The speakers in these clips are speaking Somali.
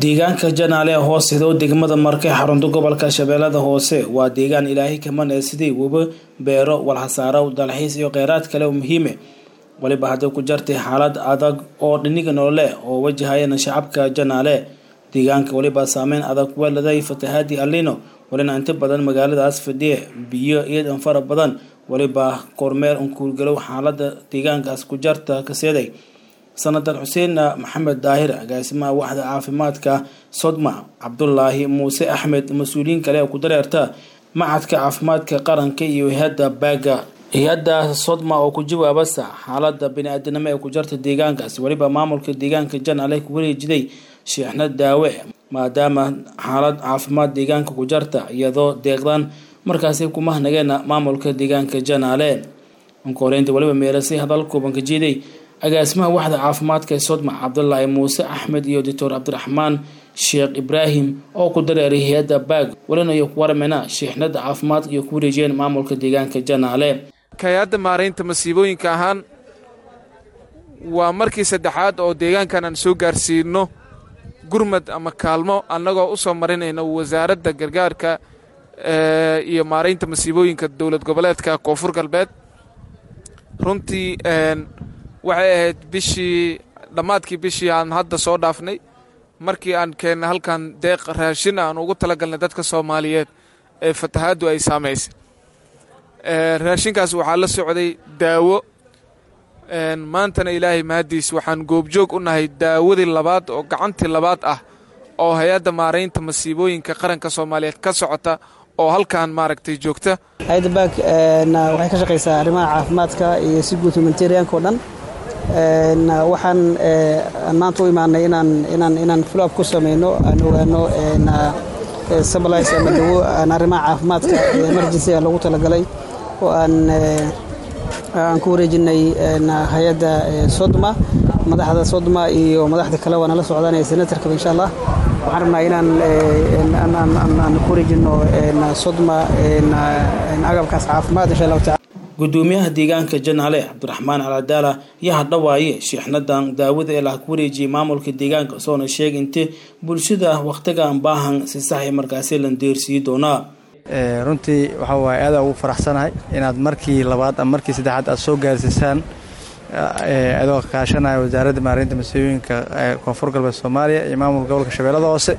deegaanka janaale hoos hido degmada marke xarunta gobolka shabeellada hoose waa deegaan ilaahay kamane sidii weba beero walhasaaro dalxiis iyo kheyraad kale oo muhiime waliba hadday ku jartay xaalad adag oo dhiniga nolole oo wajahayana shacabka janaale deegaanka waliba saameyn adag weladay fatahaadi alino walina inta badan magaaladaas fadhiye biyo iyadan fara badan waliba kormeer unkuulgalow xaalada deegaankaas ku jarta kaseeday sanadar xuseen maxamed daahir agaasimaha waxda caafimaadka sodma cabdulaahi muuse axmed mas-uuliyiin kale oo ku dareerta macadka caafimaadka qaranka iyo hay-adda baaga hay-adda sodma oo ku jawaabasa xaalada bini-aadanimo ee ku jarta deegaankaasi weliba maamulka deegaanka janaale ku wareejiday sheexna daawe maadaama xaalad caafimaad deegaanka ku jarta iyadoo deeqdan markaasi kumahnageena maamulka deegaanka janaale ankoreynta waliba meelasay hadal kooban ka jeeday agaasimaha waxda caafimaadka ee sodma cabdulaahi muuse axmed iyo doctor cabdiraxmaan sheekh ibraahim oo ku dareeray hay-adda baag walina iyo ku warmena sheexnada caafimaadka iyo ku wareejiyeen maamulka deegaanka janaale hay-adda maaraynta masiibooyinka ahaan waa markii saddexaad oo deegaankan aan soo gaarsiino gurmad ama kaalmo annagoo u soo marinayna wasaaradda gargaarka iyo maaraynta masiibooyinka dowlad goboleedka koonfur galbeed runtii waxay ahayd bishii dhammaadkii bishii aan hadda soo dhaafnay markii aan keennay halkan deeq raashin aan ugu talagalnay dadka soomaaliyeed ee fatahaaddu ay saamaysay raashinkaas waxaa la socday daawo maantana ilaahay mahaddiis waxaan goobjoog u nahay daawadii labaad oo gacantii labaad ah oo hay-adda maaraynta masiibooyinka qaranka soomaaliyeed ka socota oo halkan maaragtay joogta hay-adda baag waxay ka shaqaysaa arrimaha caafimaadka iyo si guud humanitarianka oo dhan waxaan maanta u imaanay inaan inaan inaan follow up ku samayno aan ogaano sublice ama dawo aan arrimaha caafimaadka emergency loogu talagalay oo aan aan ku wareejinay hay-adda sodma madaxda sodma iyo madaxda kale waana la socdaanaya senatarkaba insha allah waxaan rabnaa inaan aan ku wareejino sodma agabkaas caafimaad insha allahu tacala gudoomiyaha deegaanka janaale cabdiraxmaan caladaala yaa hadhawaaye sheexnadan daawada ee laha ku wareejiyay maamulka deegaanka soona sheegay inte bulshada wakhtigan baahan si sax markaasi lan deersii doonaa runtii waxaa waaye aadaan ugu faraxsanahay inaad markii labaad ama markii saddexaad aad soo gaarsiisaan adoo kaashanaya wasaaradda maareynta masiibooyinka koonfur galbeed soomaaliya iyo maamulka gobolka shabeellada hoose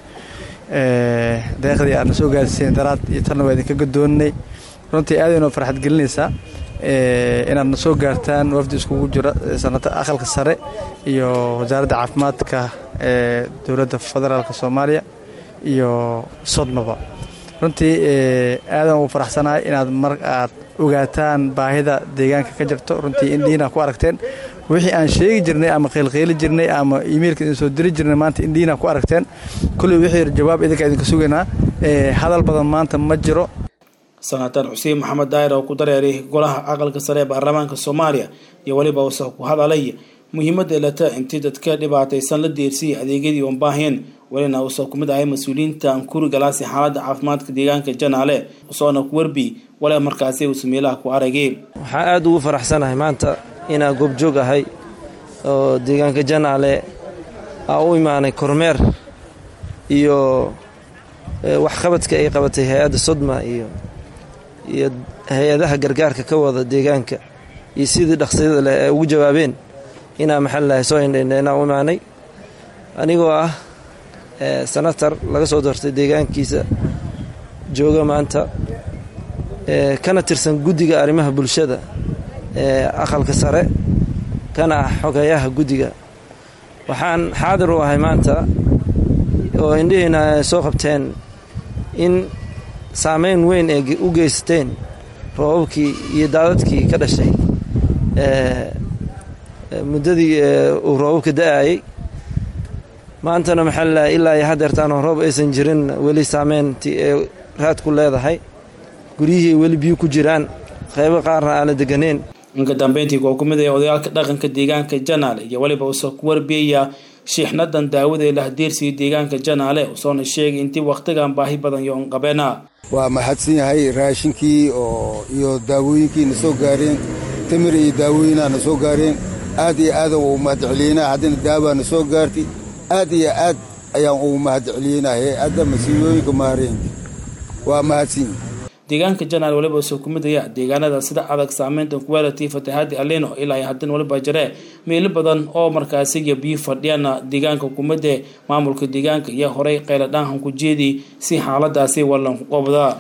deeqdii aadna soo gaarsiiseen daraad iyo talna waa idinka gadoonnay runtii aad inoo farxad gelinaysaa inaadna soo gaartaan wafdi iskugu jira sanata aqalka sare iyo wasaaradda caafimaadka ee dowladda federaalka soomaaliya iyo sodmaba runtii aadan ugu faraxsanahay inaad mar aad ogaataan baahida deegaanka ka jirto runtii indhiina ku aragteen wixii aan sheegi jirnay ama qeylqeyli jirnay ama imeilka idin soo diri jirnay maanta indhiina ku aragteen kulley wixii jawaab idinka idinka sugaynaa hadal badan maanta ma jiro sanatar xuseen maxamed daahir oo ku dareeray golaha aqalka sare ee baarlamaanka soomaaliya iyo weliba usa ku hadalay muhiimadda elata intii dadka dhibaataysan la deersiyay adeegyadii oon baaheen welina uusa ku mid ahay mas-uuliyiinta ankuri galaasi xaaladda caafimaadka deegaanka janaale usoona ku werbi wale markaasi uusa meelaha ku aragay waxaan aada ugu faraxsanahay maanta inaan goobjoog ahay oo deegaanka janaale aa u imaanay kormeer iyo waxqabadka ay qabatay hay-adda sodma iyo iyo hay-adaha gargaarka ka wada deegaanka iyo sidii dhaqsiyada leh ay ugu jawaabeen inaa maxal lahay soo indhaynha inaan u imaanay anigoo ah senatar laga soo doortay deegaankiisa jooga maanta kana tirsan guddiga arrimaha bulshada ee aqalka sare kana ah xogeeyaha guddiga waxaan xaadir u ahay maanta oo indhihiina ay soo qabteen in saameyn weyn ay u geysateen roobabkii iyo daadadkii ka dhashay muddadii uu roobabka da-ayay maantana maxaa lalahay ilaa iyo hadeertaanoo roob aysan jirin weli saameyntii ay raad ku leedahay guryihii weli biyo ku jiraan qaybo qaarna aan la deganeyn inka dambeyntii koo ku mid ah odayaalka dhaqanka deegaanka janaale iyo weliba usa ku warbiyaya shiixnadan daawada ee lahdeersiya deegaanka janaale usoona sheegay intii wakhtigan baahi badan yoon qabeena waa mahadsan yahay raashinkii oo iyo daawooyinkii na soo gaareen tamir iyo daawooyinaa na soo gaareen aad iyo aada u mahadceliyeyna haddana daawaa na soo gaartay aad iyo aad ayaan ugu mahad celiyeyna hay-adda masiibooyinka maareenka waa mahadsan deegaanka janaal waliba soo kumidaya deegaanada sida adag saameynta kuwaality fatahaadi alino ilaa ay haddana waliba jiree meelo badan oo markaasiga biyo fadhiyana deegaanka kumide maamulka deegaanka iyo horey qayladhaanhan ku jeedi si xaaladaasi wallan ku qabda